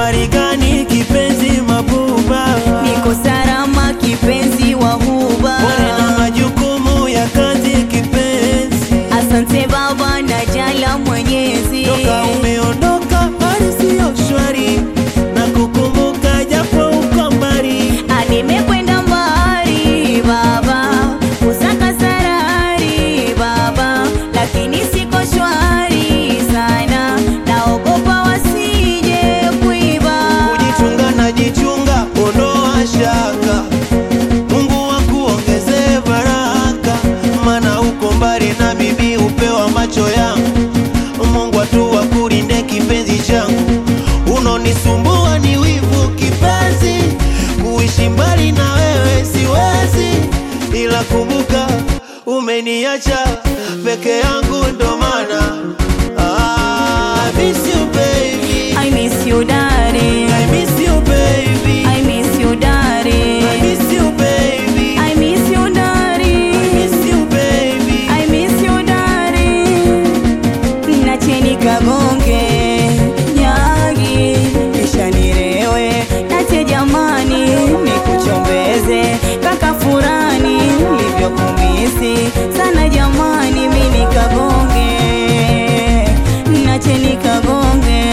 wari gani kipenzi mabuba niko salama kipenzi wa huba pole na majukumu ya kazi kipenzi asante baba na jala mwenyezi toka umeondoka hali siyo shwari na kukumbuka japo uko mbali Ah, nimekwenda mbali baba kusaka sarari baba lakini siko shwari sana naogopa wasije kuiba kujichunga na jichunga ondoa shaka mungu akuongezee baraka mana uko mbali na mimi upewa macho yangu mungu atu akulinde kipenzi changu unonisumbua ni wivu kipenzi kuishi mbali na wewe siwezi ila kumbuka umeniacha peke yangu ndo maana ah, I miss you baby I miss you darling I miss you, baby. I miss you darling I miss you, baby. I miss you darling I miss you, baby. I miss you darling nacheni kagonge nyagi kisha nirewe nache jamani nikuchombeze kaka furani livyokumisi sana jamani mimi kagonge nacheni kagonge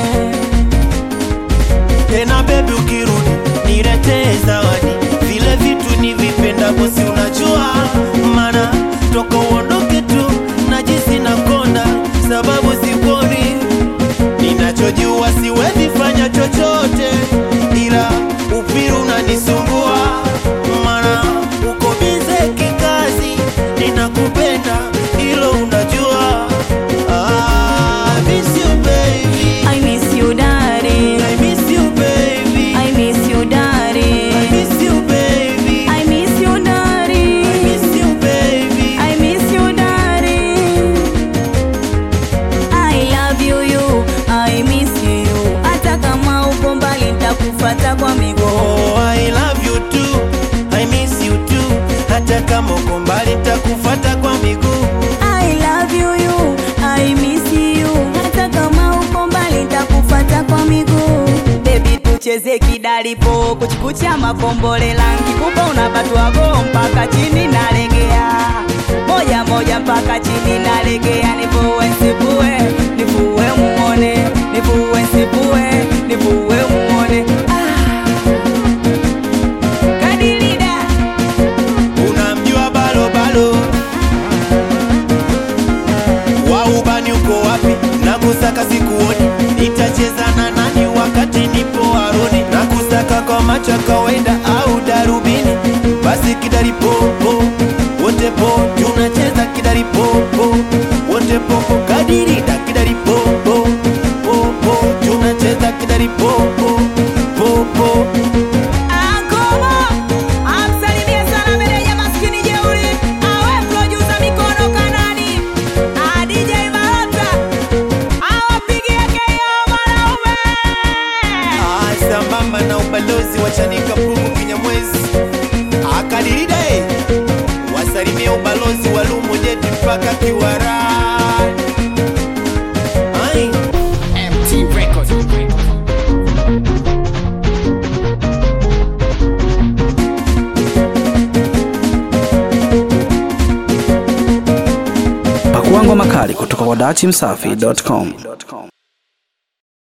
Tena baby ukirudi niletee zawadi, vile vitu nivipenda bosi, unajua mana toka uondoke tu najisi nakonda, sababu sikuoni. Ninachojua siwezi fanya chochote, ila upiru unanisumbua, mana uko bize kikazi, ninakupenda hilo unajua. Ah, I miss you baby. I miss you darling I miss you, baby. I miss you I darling miss you, baby. I miss you darling I miss you, baby. I miss you darling I love you you I miss you hata kama uko mbali nitakufata kwa miguu Oh, I love you too. I miss you too. Hata kama uko mbali nitakufuata kwa miguu. I love you you I miss you hata kama uko mbali nitakufata kwa miguu Baby tucheze kidalipo kuchikucha makombole langi kupa unapatwago mpaka chini nalegea moja moja mpaka chini nalegea nivue nsipue nivue muone nivue nsipue nivue muone ah. Kadilida Unamjua balo balo. Wa ubani uko wapi? Nakusaka sikuoni. Nitacheza na nani wakati nipo aroni? Nakusaka kwa macho ya kawaida au darubini? Basi kidari popo, wote po, tunacheza kidari popo, wote popo, kadirida kidari popo, popo, tunacheza kidari popo, popo. Akobo amsalimie sana meneja maskini jeuri, awe producer mikono kanani, a DJ Malota awapigie KO mwanaume. Ah, sambamba na ubalozi wa Chanika Pumu Kinyamwezi akadirida eh. wasalimia ubalozi wa Lumu Jeti mpaka Kiwarani. Ai. MT Records. Pakua ngoma kali kutoka kwa dachimsafi.com.